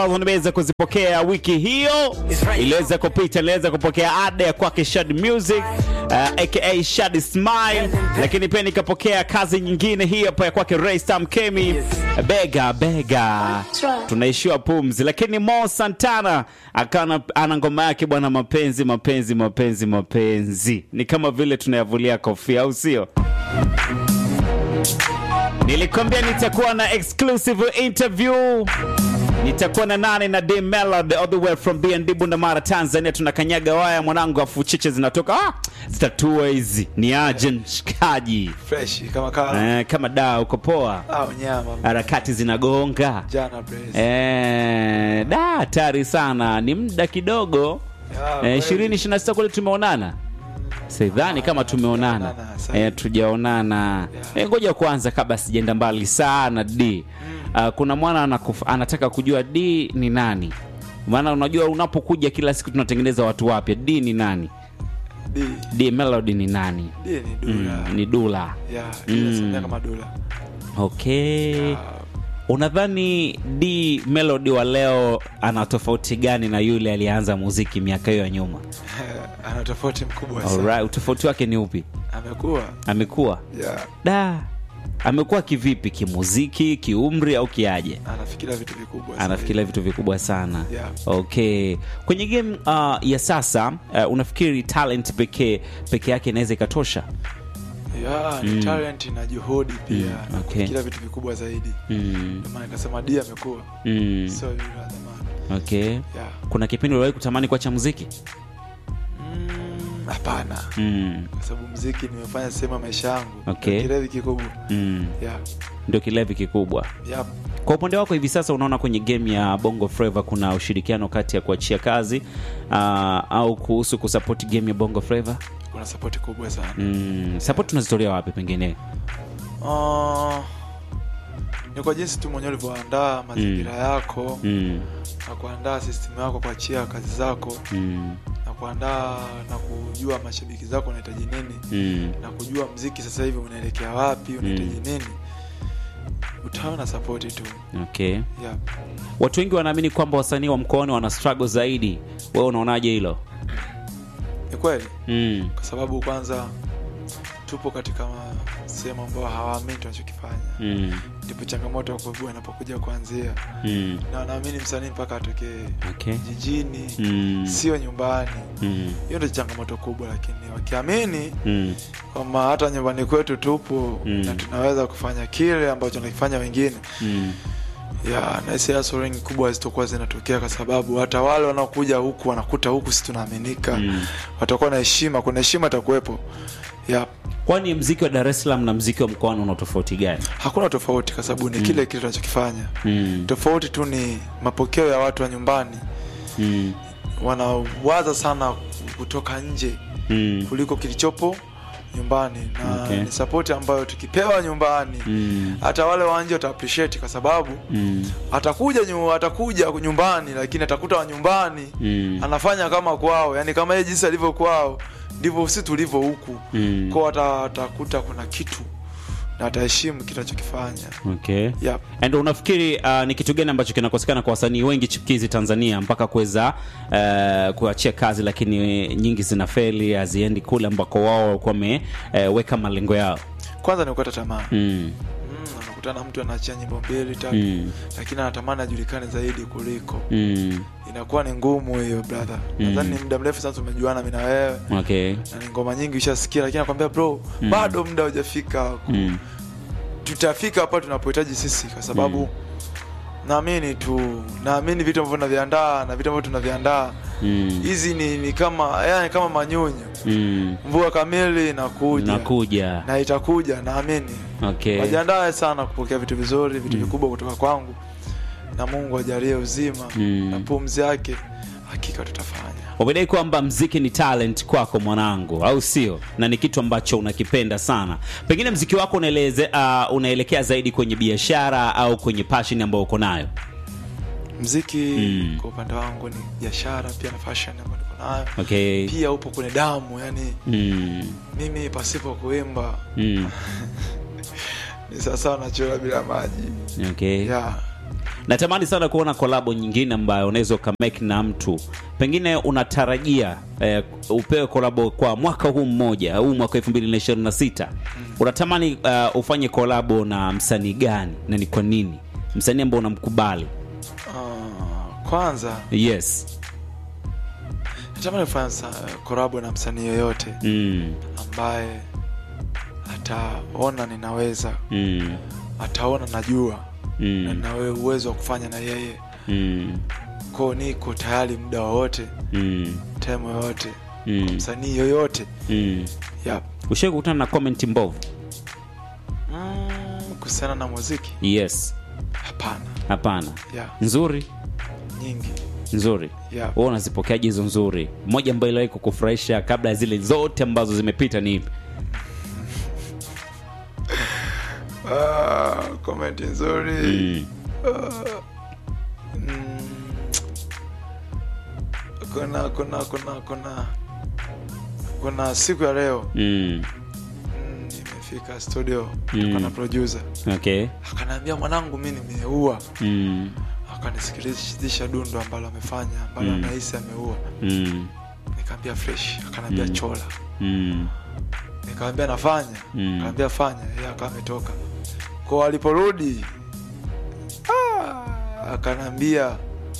nimeweza kuzipokea wiki hiyo iliweza kupita, iliweza kupokea ada ya kwake Shad Music uh, aka Shad Smile, lakini pia nikapokea kazi nyingine hii hapa ya kwake Ray Sam Kemi, bega bega, tunaishiwa pumzi. Lakini Mo Santana akana ana ngoma yake bwana, mapenzi mapenzi mapenzi mapenzi, ni kama vile tunayavulia kofia, au sio? Nilikwambia nitakuwa na exclusive interview nitakuwa na nane na D Melody all the way from BND Bundamara Tanzania. Tunakanyaga waya mwanangu, afu chiche zinatoka ah, zitatua hizi. Ni aje mshikaji? fresh kama kala Eh, kama daa uko poa, au nyama harakati zinagonga jana brace eh, da hatari sana, ni muda kidogo Ya, eh, kweli. 20 26 kule tumeonana sidhani kama tumeonana Tujaonana, sahi. eh, tujaonana eh, ngoja kwanza kabla sijaenda mbali sana d uh, kuna mwana anakuf, anataka kujua d ni nani maana unajua unapokuja kila siku tunatengeneza watu wapya d ni nani D d melody ni nani D ni dula mm, ni dula ya inasemea kama dula okay unadhani d melody wa leo ana tofauti gani na yule aliyeanza muziki miaka hiyo ya nyuma ana tofauti mkubwa sana Alright, utofauti wake ni upi amekuwa amekuwa ya da amekuwa kivipi kimuziki kiumri au kiaje anafikiria vitu vikubwa sana. anafikiria vitu vikubwa sana Yeah. okay kwenye game uh, ya sasa uh, unafikiri talent pekee peke yake inaweza ikatosha ya ni talent na juhudi pia na okay. kufikiria vitu vikubwa zaidi mm, ndio maana nikasema D amekuwa mm, sio yule wa zamani okay ya kuna kipindi uliwahi kutamani kuacha muziki Mm, hapana mm, kwa sababu mziki nimefanya sehemu ya maisha yangu Okay. Ndio kilevi kikubwa mm. ya ndio kilevi kikubwa ya kwa upande wako hivi sasa unaona kwenye game ya bongo flava kuna ushirikiano kati ya kuachia kazi uh, au kuhusu kusapoti game ya bongo flava kuna support kubwa sana mm, support tunazitolea wapi pengine Ah, ni kwa jinsi tu mwenyewe ulivyoandaa mazingira yako mm, na kuandaa system yako kuachia kazi zako mm, na kuandaa na kujua mashabiki zako wanahitaji nini mm. na kujua mziki sasa hivi unaelekea wapi unahitaji nini utaona sapoti tu okay yeah. watu wengi wanaamini kwamba wasanii wa mkoani wana struggle zaidi wewe unaonaje hilo ni kweli mm, kwa sababu kwanza tupo katika ma- sehemu ambayo hawaamini tunachokifanya mm, ndipo changamoto kubwa inapokuja kuanzia mm, na wanaamini msanii mpaka atokee okay jijini mm, sio nyumbani mm, hiyo ndio changamoto kubwa lakini wakiamini mm, kwamba hata nyumbani kwetu tupo Mm. na tunaweza kufanya kile ambacho nakifanya wengine mm, ya nahisi hustling kubwa hazitokuwa zinatokea kwa sababu hata wale wanaokuja huku wanakuta huku si tunaaminika Mm. watakuwa na heshima kuna heshima itakuwepo ya kwani mziki wa dar es salaam na mziki wa mkoani una tofauti gani hakuna tofauti kwa sababu ni kile kile tunachokifanya mm, tofauti tu ni mapokeo ya watu wa nyumbani mm, wanawaza sana kutoka nje mm, kuliko kilichopo nyumbani na Okay. ni sapoti ambayo tukipewa nyumbani mm, hata wale wa nje wata appreciate kwa sababu mm, atakuja nyu, atakuja nyumbani lakini atakuta wa nyumbani mm, anafanya kama kwao yani kama yeye jinsi alivyo kwao ndivyo si tulivyo huku mm. kwao ata- atakuta kuna kitu na ataheshimu kitu anachokifanya okay yep. and unafikiri uh, ni kitu gani ambacho kinakosekana kwa wasanii wengi chipukizi tanzania mpaka kuweza uh, kuachia kazi lakini nyingi zina feli haziendi kule ambako wao walikuwa wameweka uh, malengo yao kwanza ni kukata tamaa mm. mm, anakutana mtu anaachia nyimbo mbili tatu Mm. lakini anatamani ajulikane zaidi kuliko Mm. inakuwa ni ngumu hiyo brother nadhani ni muda mrefu sana tumejuana mi na wewe okay na ni ngoma nyingi ushasikia lakini nakwambia bro bado muda hujafika ku- mm. tutafika hapa tunapohitaji sisi kwa sababu naamini tu naamini vitu ambavyo tunaviandaa na vitu ambavyo tunaviandaa Mm. hizi ni, ni kama yani kama manyunyu Mm. mvua kamili inakuja nakuja na itakuja naamini okay wajiandae sana kupokea vitu vizuri vitu vikubwa kutoka kwangu na mungu ajalie uzima Mm. na pumzi yake hakika tutafanya umedai kwamba mziki ni talent kwako mwanangu au sio na ni kitu ambacho unakipenda sana pengine mziki wako unaeleze, uh, unaelekea zaidi kwenye biashara au kwenye passion ambayo uko nayo mziki Mm. kwa upande wangu ni biashara pia na fashion ambayo niko nayo okay pia upo kwenye damu yani mm. mimi pasipo kuimba Mm. ni sawasawa nachora bila maji okay yeah. natamani sana kuona kolabo nyingine ambayo unaweza ukamake na mtu pengine unatarajia eh, upewe kolabo kwa mwaka huu mmoja huu mwaka 2026 unatamani uh, ufanye kolabo na msanii gani na ni kwa nini msanii ambao unamkubali Ah, kwanza yes natamani kufanya sa- korabo na msanii yoyote mm, ambaye ataona ninaweza mm, ataona najua na mm, nawe uwezo wa kufanya na yeye mm, ko niko tayari muda wowote mm, time yoyote mm, msanii yoyote mm. yep. ushai kukutana na comment mbovu mm, kuhusiana na muziki yes hapana hapana yeah. nzuri nyingi nzuri yeah. wewe unazipokeaje hizo nzuri moja ambayo iliwahi kukufurahisha kabla ya zile zote ambazo zimepita ni ipi ah, komenti nzuri mm. mm, kuna kuna kuna kuna kuna siku ya leo Mm. mm, nimefika studio Mm. mm. na producer okay akaniambia mwanangu mi nimeua mm. akanisikilizisha dundo ambalo amefanya ambalo Mm. anahisi ameua Mm. nikaambia fresh akaniambia Mm. chola Mm. nikamwambia nafanya Mm. akaambia fanya yeye akawa ametoka ko aliporudi ah, akaniambia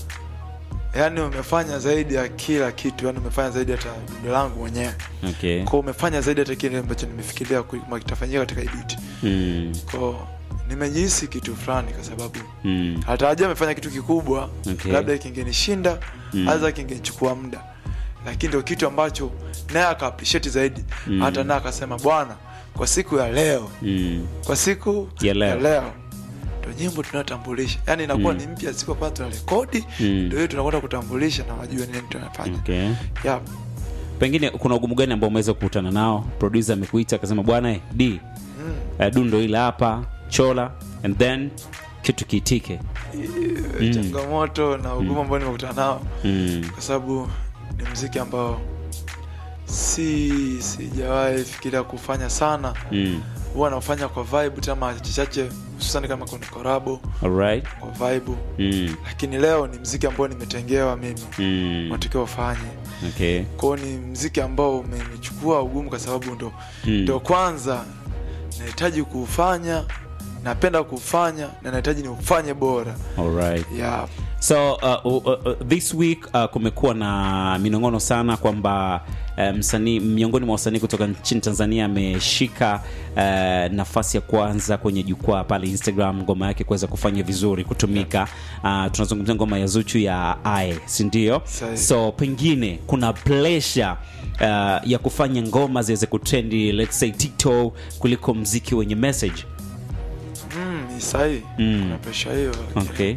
yaani umefanya zaidi ya kila kitu yaani umefanya zaidi hata dundo langu mwenyewe okay ko umefanya zaidi hata kile ambacho nimefikiria kwamba kitafanyika katika ibiti mm. ko nimejihisi kitu fulani kwa sababu Mm. hatarajia amefanya kitu kikubwa Okay. labda kingenishinda Mm. hata kingenichukua muda lakini ndio kitu ambacho naye aka appreciate zaidi Mm. hata naye akasema bwana kwa siku ya leo Mm. kwa siku Ya leo. leo ndo nyimbo tunayotambulisha yaani inakuwa Mm. ni mpya siku ambayo tuna rekodi Mm. ndio hiyo tunakwenda kutambulisha na wajue nini tunafanya okay yeah. pengine kuna ugumu gani ambao umeweza kukutana nao producer amekuita akasema bwana eh, d mm. uh, dundo ile hapa chola and then kitu kiitike Mm. changamoto na ugumu ambao nimekutana nao mm. kwa sababu ni mziki ambao si sijawahi fikiria kufanya sana Mm. huwa nafanya kwa vibe tama chache hususani kama kuna korabo alright kwa vibe mm. lakini leo ni mziki ambao nimetengewa mimi Mm. matokeo ufanye okay kwao ni mziki ambao umenichukua ugumu kwa sababu ndo Mm. ndo kwanza nahitaji kuufanya napenda kuufanya na nahitaji niufanye bora alright yeah. so uh, uh, uh, this week uh, kumekuwa na minong'ono sana kwamba uh, msanii miongoni mwa wasanii kutoka nchini tanzania ameshika uh, nafasi ya kwanza kwenye jukwaa pale instagram ngoma yake kuweza kufanya vizuri kutumika uh, tunazungumzia ngoma ya zuchu ya ae sindio Sahi. so pengine kuna pressure uh, ya kufanya ngoma ziweze kutrendi let's say tiktok kuliko mziki wenye message mm, ni sahii Mm. kuna presha hiyo okay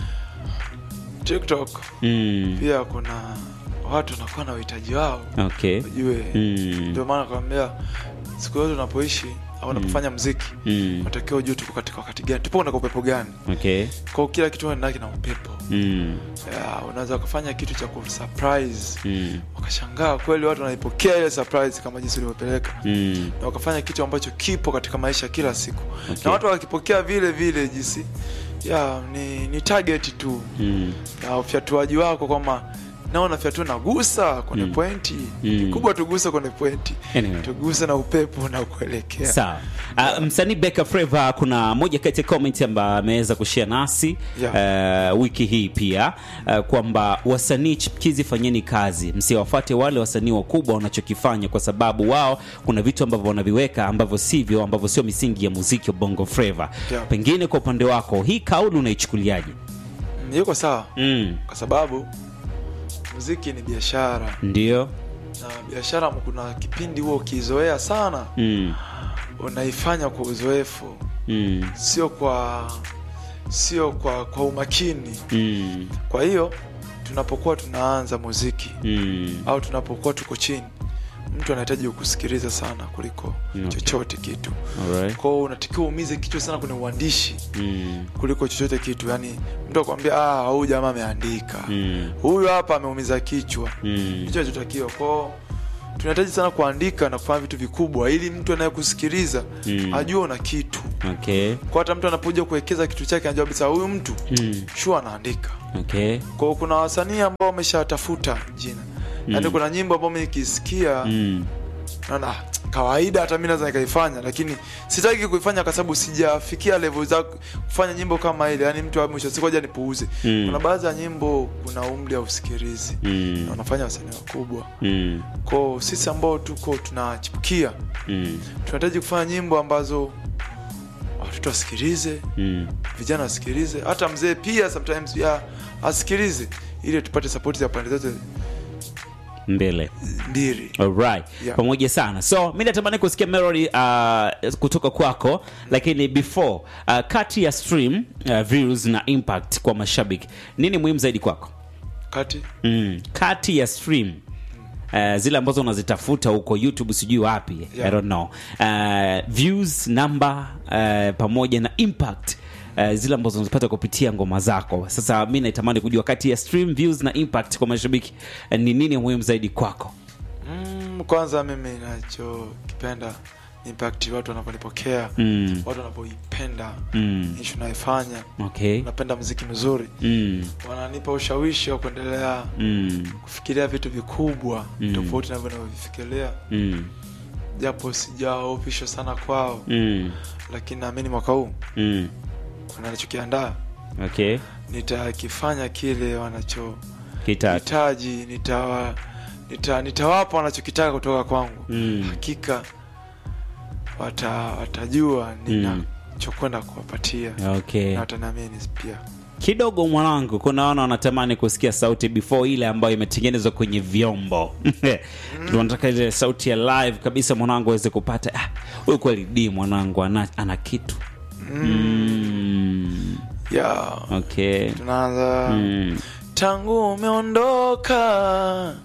tiktok mm. pia kuna watu wanakuwa na uhitaji wao okay ujue Mm. ndio maana nakwambia siku yote unapoishi au unapofanya mziki Mm. unatakiwa ujue tuko katika wakati gani tupo katika upepo gani okay kwao kila kitu endaki na upepo mm. yeah, unaweza kufanya kitu cha kusurprise Mm. wakashangaa kweli watu wanaipokea ile surprise kama jinsi ulivyopeleka Mm. na wakafanya kitu ambacho kipo katika maisha kila siku Okay. na watu wakipokea vile vile jinsi ya ni, ni target tu Mm. na ufyatuaji wako kwamba naona fyatu nagusa kwenye Mm. pointi Mm. kikubwa tuguse kwenye pointi Anyway. tuguse na upepo na kuelekea sawa uh, msanii Beka Flava kuna moja kati ya comment ambayo ameweza kushare nasi uh, wiki hii pia uh, kwamba wasanii chipukizi fanyeni kazi msiwafuate wale wasanii wakubwa wanachokifanya kwa sababu wao kuna vitu ambavyo wanaviweka ambavyo sivyo ambavyo sio misingi ya muziki wa bongo flava Yeah. pengine kwa upande wako hii kauli unaichukuliaje Mm, yuko sawa mm. kwa sababu muziki ni biashara ndio na biashara kuna kipindi huo ukizoea sana mm. unaifanya kwa uzoefu Mm. sio kwa sio kwa kwa umakini Mm. kwa hiyo tunapokuwa tunaanza muziki Mm. au tunapokuwa tuko chini mtu anahitaji kukusikiliza sana kuliko Okay. chochote kitu Alright. kwao unatakiwa uumize kichwa sana kwenye uandishi Mm. kuliko chochote kitu yani mtu akwambia ah huyu jamaa ameandika Mm. huyu hapa ameumiza kichwa Mm. ndicho nachotakiwa kwao tunahitaji sana kuandika na kufanya vitu vikubwa ili mtu anayekusikiliza Mm. ajue una kitu okay kwa hata mtu anapokuja kuwekeza kitu chake anajua kabisa huyu mtu mm. shua anaandika okay kwa hiyo kuna wasanii ambao wameshatafuta jina yaani kuna nyimbo ambao mi nikisikia mm. naona "Ah, kawaida hata mi naweza nikaifanya lakini sitaki kuifanya kwa sababu sijafikia level za kufanya nyimbo kama ile yaani mtu wa mwisho siku aja nipuuze Mm. kuna baadhi ya nyimbo kuna umri au usikilizi Mm. na wanafanya wasanii wakubwa Mm. kwao sisi ambao tuko tunachipukia Mm. tunahitaji kufanya nyimbo ambazo watoto wasikilize Mm. vijana wasikilize hata mzee pia sometimes ya asikilize ili tupate support za pande zote mbele mbili Alright. Yeah. pamoja sana so mi natamani kusikia melody uh, kutoka kwako lakini before uh, kati ya stream uh, views na impact kwa mashabiki nini muhimu zaidi kwako kati mm. kati ya stream Uh, zile ambazo unazitafuta huko youtube sijui wapi Yeah. i don't know uh, views number uh, pamoja na impact Uh, zile ambazo unazipata kupitia ngoma zako sasa mi naitamani kujua kati ya stream views na impact kwa mashabiki uh, ni nini muhimu zaidi kwako mm, kwanza mimi nachokipenda impact watu wanavyonipokea mm. watu wanavyoipenda Mm. ishu naifanya okay napenda mziki mzuri mm. wananipa ushawishi wa kuendelea Mm. kufikiria vitu vikubwa Mm. tofauti na vile navyovifikiria Mm. japo sijaofisho sana kwao Mm. lakini naamini mwaka huu Mm. kuna nachokiandaa okay nitakifanya kile kitatu wanachohitaji nitawa nita, nitawapa wanachokitaka kutoka kwangu Mm. hakika wata, watajua ninachokwenda kuwapatia okay na wataniamini pia kidogo mwanangu kuna wana wanatamani kusikia sauti before ile ambayo imetengenezwa kwenye vyombo tunataka ile sauti ya live kabisa mwanangu aweze kupata ah, huyu kweli d mwanangu ana, ana kitu mm. yeah. okay tunaanza mm. tangu umeondoka